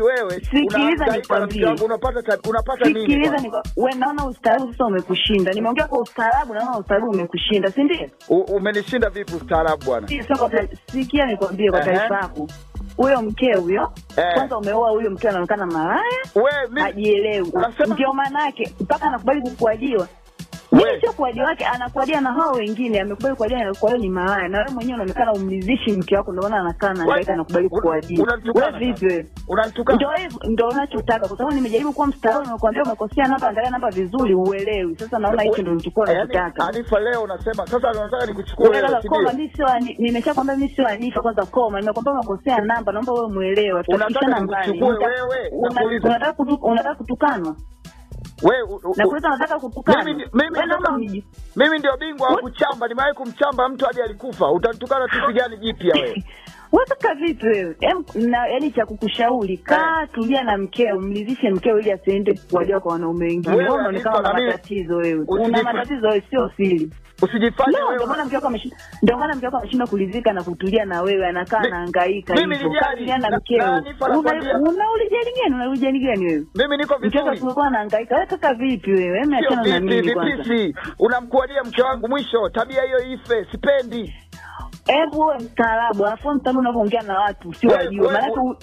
wewe Sikiliza unahangaika na nikwambie. mke wangu, unapata ta- unapata nini? Sikiliza, bwana? ni we naona ustaarabu sasa umekushinda. Nimeongea kwa ustaarabu, naona ustaarabu umekushinda, si ndio? U- Umenishinda vipi ustaarabu bwana? Si- sio kwa ta- Sikia nikwambie kwa Ehe. taarifa yako, huyo mkeo huyo Eh. kwanza umeoa huyo mkeo anaonekana malaya, We, mimi hajielewi. Unasema- Ndio maana yake mpaka anakubali kukuajiwa. We. Mimi sio kuajiwa wake, anakuadia na hao wengine, amekubali kuajiwa na kwa hiyo ni malaya, na wewe mwenyewe unaonekana umlizishi mke wako, ndio maana anakaa na hangaika anakubali Un- kukuajiwa. unanitukana Wewe vipi wewe? unanitukana. Ndio hivyo ndio unachotaka, kwa sababu nimejaribu kuwa mstaarabu, nimekuambia umekosea namba, angalia namba vizuri, uelewi. Sasa naona hicho ndio nilichokuwa Yaani, nachotaka. Anifa leo unasema sasa unataka nikuchukue Wewe wewe, kaka si koma, ndio? mimi sio ani- nimeshakwambia mimi sio Anifa, kwanza koma. Nimekwambia umekosea namba, naomba wewe muelewe. Unataka Tutafikishana mbali. nikuchukue Unataka- wewe? una- Nakuuliza. Unataka kutu- unataka kutukanwa? Wewe u- u- Na kuuliza unataka kutukanwa? Mimi ndi- mimi Wewe naomba ndio- uniji- mimi ndio bingwa wa What? kuchamba, nimewahi kumchamba mtu hadi alikufa. Utanitukana kitu gani jipya wewe? Wewe kaka vipi wewe? Em, na yaani cha kukushauri, kaa tulia na mkeo, mlizishe mkeo ili asiende kuwajua kwa wanaume wengine. Wewe, Wewe unaonekana Anifa, una na mimi- matatizo wewe. Usijif- Una matatizo wewe, sio siri. Usijifanye No, ndio wewe maana mke wako ameshinda, ndio maana mke wako ameshindwa kulizika na kutulia na wewe, anakaa Mi- anahangaika mimi hivyo. nijali, Kaa na na- mkeo. na Anifa nakwambia- Una una ulijali gani? Una ulijali gani wewe? mimi niko Mke wako vizuri. tumekuwa anahangaika. Wewe kaka vipi wewe? Hebu Sio achana na vipi mimi kwanza. vipisi, unamkuadia mke wangu mwisho. Tabia hiyo ife, sipendi. Hebu wewe mstaarabu, alafu mtaalamu unavyoongea na watu sio Wewe- wajue. wewe- Maana wewe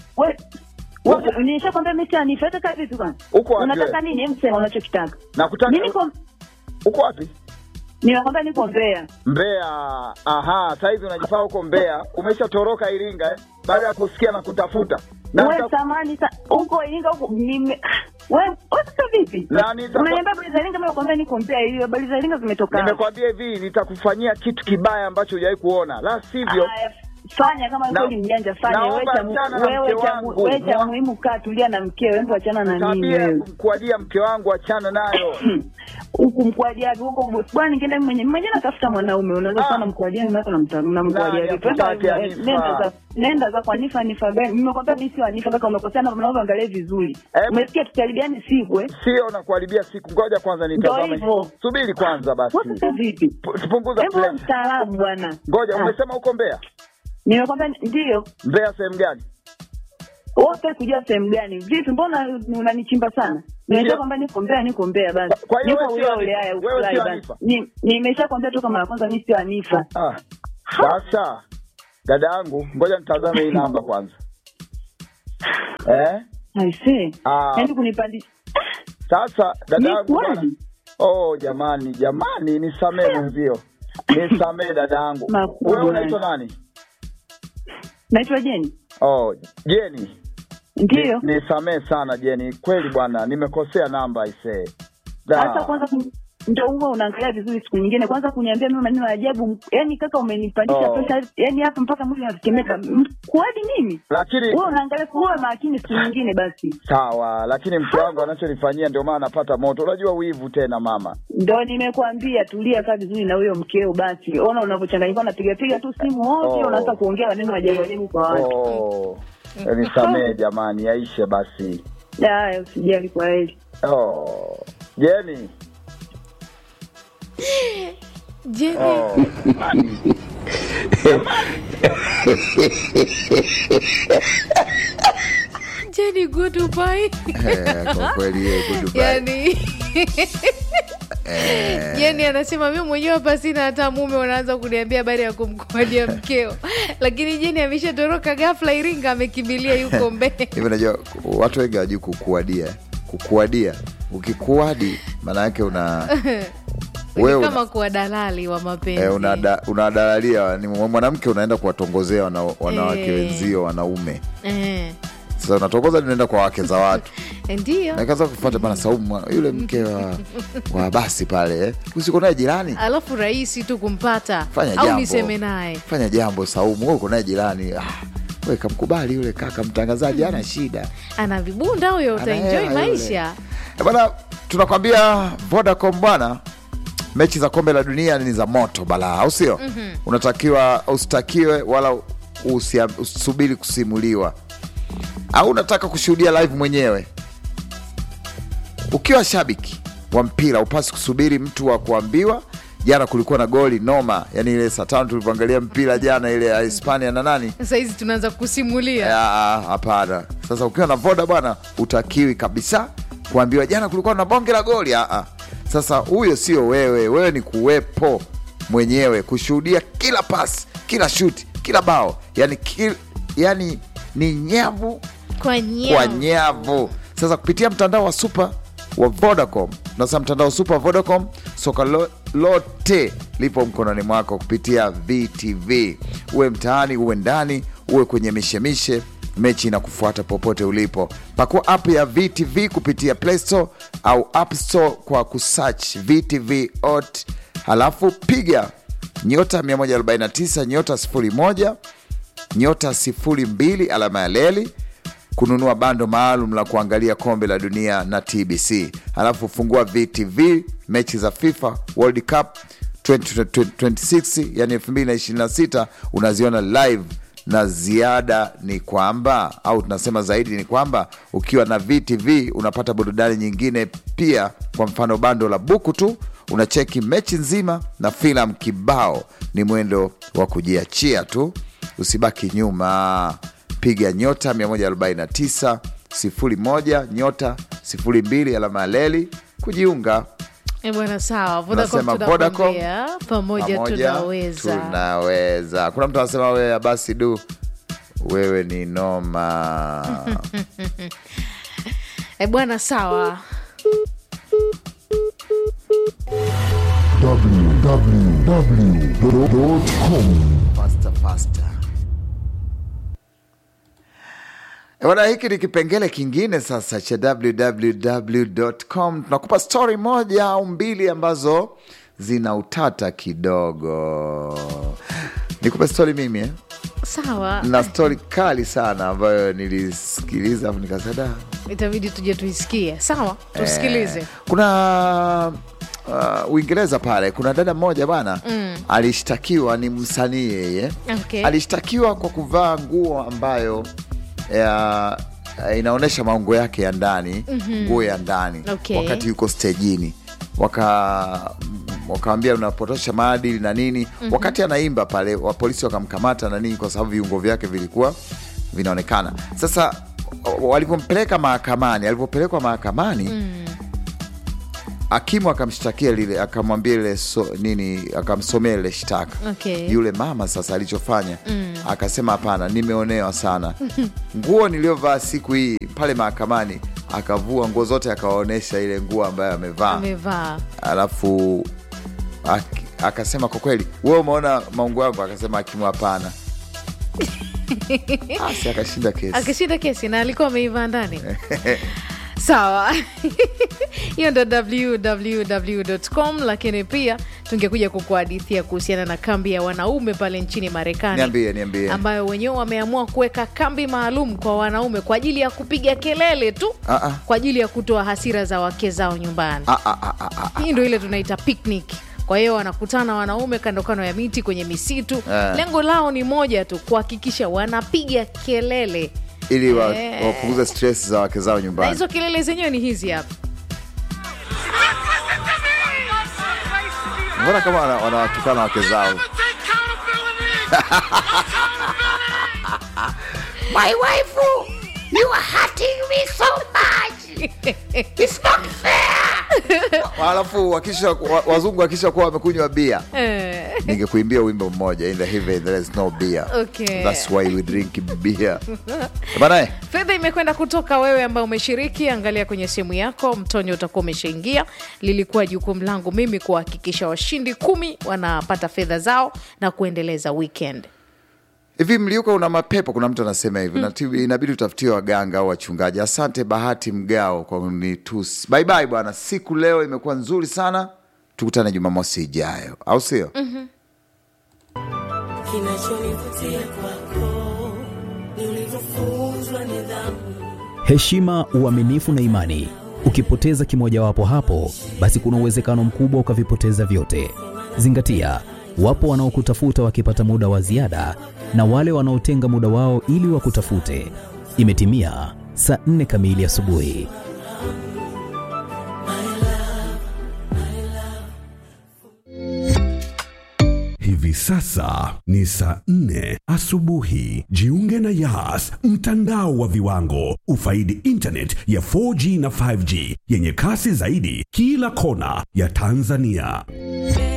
wewe nishakwambia mimi si Anifa, kaka vipi kwanza? Uko wapi Unataka wewe? nini? Hebu sema unachokitaka. Nakutaka Mimi niko uko wapi? nimekwambia niko Mbeya. Mbeya. Aha, sasa hivi unajifaa huko Mbeya, umeshatoroka Iringa eh? baada ya kusikia na kutafuta na Wewe nita- samani sa uko Iringa huko nime wewe wewe sasa vipi? Na nita- Unaniambia habari za Iringa, mimi nakwambia niko Mbeya, hiyo habari za Iringa zimetoka. nimekwambia hivi, nitakufanyia kitu kibaya ambacho hujawahi kuona, la sivyo Haya, fanya kama Na- kweli mjanja fanya wewe naomba cha mu- achana na wewe mke cha wangu. mu- wewe cha Mwa- muhimu kaa tulia na mkeo hebu achana na nini tabia ya wewe kumkuadia mke wangu, achana nayo. huku mkwadiaji huko bwana ningeenda mimi mwenyewe mwenyewe natafuta mwanaume unaweza Ah. sana mkwadiaji na na mta- na mkwadiaji Nani Twende, akutaki eh, Anifa? nenda za nenda za kwa Anifa Anifa gani nimekwambia mimi sio Anifa kaka umekosea na mnaomba angalie vizuri Eh, umesikia tutaribiani siku eh Sio na kuharibia siku, ngoja kwanza nitazame. hivyo. Subiri kwanza basi, wewe sasa vipi Pu- tupunguza hebu wewe pressure. mstaarabu bwana Ngoja, Ah, umesema uko Mbeya? nimekwambia ndio Mbeya sehemu gani? wote kujua sehemu gani vipi mbona unanichimba sana nimeshakwambia niko Mbeya niko Mbeya basi Kwa hiyo niko wewe sio ule ule Anifa. haya Wewe ufurahi sio basi Anifa. Ni- nimeshakwambia toka mara ya kwanza mimi sio Anifa Ah, sasa dada yangu, ngoja nitazame hii namba kwanza eh? I see Ah. yaani kunipandisha Sasa dada Ni yangu bwana. kweli? Oh jamani, jamani, nisamee mwenzio, nisamee dada yangu. Makubwa. Wewe unaitwa nani? naitwa Jeni Oh, Jeni. ndio Ni- Nisamee sana Jeni, kweli bwana, nimekosea namba aisee. hata Da. kwanza kun- ndio huwa unaangalia vizuri siku nyingine kwanza kuniambia mimi maneno ya ajabu yaani kaka umenipandisha Oh. pesa yaani hapa mpaka mwili unatetemeka M- kuadi nini Lakini wewe unaangalia kuwa makini siku nyingine basi sawa, lakini mke wangu anachonifanyia ndio maana napata moto. Unajua wivu tena mama. ndo nimekuambia tulia kaa vizuri na huyo mkeo basi ona unavyochanganyika unapiga piga tu simu wote Oh. unaanza kuongea maneno ya ajabu ajabu kwa watu Oh. Nisamee jamani, yaishe basi. haya usijali kwa heli Oh. Jeni. Jeni, Oh. Jeni goodbye. Eh, kwa kweli yeye goodbye. yani Jeni anasema mi mwenyewe hapa sina hata mume, unaanza kuniambia habari ya kumkodia mkeo, lakini Jeni ameshatoroka ghafla Iringa, amekimbilia yuko Mbeya. hivi unajua watu wengi hawajui kukuadia kukuadia ukikuadi maana yake una Ni wewe kama una, kuwa dalali wa mapenzi eh, unada- unadalalia ni mwanamke unaenda kuwatongozea wana, wanawake Eh. wenzio wanaume eh, sasa unatongoza unaenda kwa wake za watu ndio nakaza kufuata bana Saumu yule mke wa, wa basi pale eh. usiko naye jirani alafu rahisi tu kumpata Fanya au jambo. niseme naye fanya jambo Saumu wewe uko naye jirani ah, we kamkubali yule kaka mtangazaji ana shida ana vibunda huyo, Ana utaenjoy hela yule. maisha. Eh, Bwana, tunakwambia Vodacom bwana, mechi za kombe la dunia ni za moto balaa, au sio? mm-hmm. Unatakiwa usitakiwe wala usia- usubiri kusimuliwa, au unataka kushuhudia live mwenyewe. Ukiwa shabiki wa mpira upasi kusubiri mtu wa kuambiwa jana kulikuwa na goli noma yani ile saa tano tulivyoangalia mpira jana ile ya hispania na nani sahizi tunaanza kusimulia Ah, hapana sasa ukiwa na voda bwana utakiwi kabisa kuambiwa jana kulikuwa na bonge la goli ah, ah. sasa huyo sio wewe wewe ni kuwepo mwenyewe kushuhudia kila pasi kila shuti kila bao yani, kil, yani ni nyavu kwa kwa nyao nyavu sasa kupitia mtandao wa super wa vodacom nasa mtandao wa super wa vodacom soka lo, lote lipo mkononi mwako kupitia vtv uwe mtaani uwe ndani uwe kwenye mishemishe mechi inakufuata popote ulipo pakua app ya vtv kupitia play store au app store kwa kusearch vtv ot halafu piga nyota 149 nyota 01 nyota 02 alama ya leli kununua bando maalum la kuangalia kombe la dunia na tbc halafu fungua vtv mechi za fifa world cup 2026 yani 2026 unaziona live na ziada ni kwamba au tunasema zaidi ni kwamba ukiwa na vtv unapata burudani nyingine pia kwa mfano bando la buku tu unacheki mechi nzima na filamu kibao ni mwendo wa kujiachia tu usibaki nyuma piga nyota 149 01 nyota 02 alama ya leli kujiunga Eh, bwana sawa Vodacom Nasema Vodacom, tunakwambia pamoja pamoja tunaweza tunaweza kuna mtu anasema wewe basi du wewe ni noma Eh, bwana sawa www.com faster, faster. Eh, Bwana, hiki ni kipengele kingine sasa cha www.com. Tunakupa stori moja au mbili ambazo zina utata kidogo. Nikupe stori mimi eh? sawa na stori kali sana ambayo nilisikiliza afu nikasema "Da, itabidi tuje tuisikie sawa tusikilize Eh, kuna uh, Uingereza pale kuna dada mmoja bana mm. alishtakiwa, ni msanii yeye Okay. alishtakiwa kwa kuvaa nguo ambayo ya, inaonyesha maungo yake ya ndani nguo ya ndani Okay. wakati yuko stejini waka wakawambia unapotosha maadili na nini wakati anaimba pale wa polisi wakamkamata na nini kwa sababu viungo vyake vilikuwa vinaonekana sasa walivyompeleka mahakamani alivyopelekwa mahakamani hakimu akamshtakia lile akamwambia lile so, nini akamsomea lile shtaka Okay. yule mama sasa alichofanya akasema hapana nimeonewa sana nguo niliyovaa siku hii pale mahakamani akavua nguo zote akawaonyesha ile nguo ambayo amevaa amevaa alafu ak- akasema kwa kweli we umeona maungo yangu akasema hakimu hapana asi akashinda kesi akishinda kesi na alikuwa ameivaa ndani sawa hiyo ndo www.com lakini pia tungekuja kukuhadithia kuhusiana na kambi ya wanaume pale nchini marekani niambie niambie ambayo wenyewe wameamua kuweka kambi maalum kwa wanaume kwa ajili ya kupiga kelele tu Ah, ah. kwa ajili ya kutoa hasira za wake zao nyumbani Ah, ah, ah, ah, ah. hii ndo ile tunaita picnic kwa hiyo wanakutana wanaume kando kando ya miti kwenye misitu Eh. lengo lao ni moja tu kuhakikisha wanapiga kelele ili wa- Eh. wapunguze stress za wake zao na nyumbani hizo kelele zenyewe ni hizi hapa mbona kama wana- wanawatukana wake zao My wife, you are hurting me so much. It's not fair. alafu wakisha wa- wazungu wakisha kuwa wamekunywa bia eh. ningekuimbia wimbo mmoja in the heaven there is no beer Okay. that's why we drink beer banae fedha imekwenda kutoka wewe ambao umeshiriki angalia kwenye simu yako mtonyo utakuwa umeshaingia lilikuwa jukumu langu mimi kuhakikisha washindi kumi wanapata fedha zao na kuendeleza weekend hivi mliuka una mapepo kuna mtu anasema hivi mm. inabidi utafutie waganga au wachungaji asante bahati mgao kwa kunitusi bye bye bwana siku leo imekuwa nzuri sana tukutane jumamosi ijayo au sio mm-hmm. Kinachonivutia kwako ni ulivyofunzwa nidhamu. heshima, uaminifu na imani. Ukipoteza kimojawapo hapo, basi kuna uwezekano mkubwa ukavipoteza vyote. Zingatia, wapo wanaokutafuta wakipata muda wa ziada na wale wanaotenga muda wao ili wakutafute. Imetimia saa nne kamili asubuhi. Hivi sasa ni saa nne asubuhi. Jiunge na Yas, mtandao wa viwango. Ufaidi internet ya 4G na 5G yenye kasi zaidi kila kona ya Tanzania.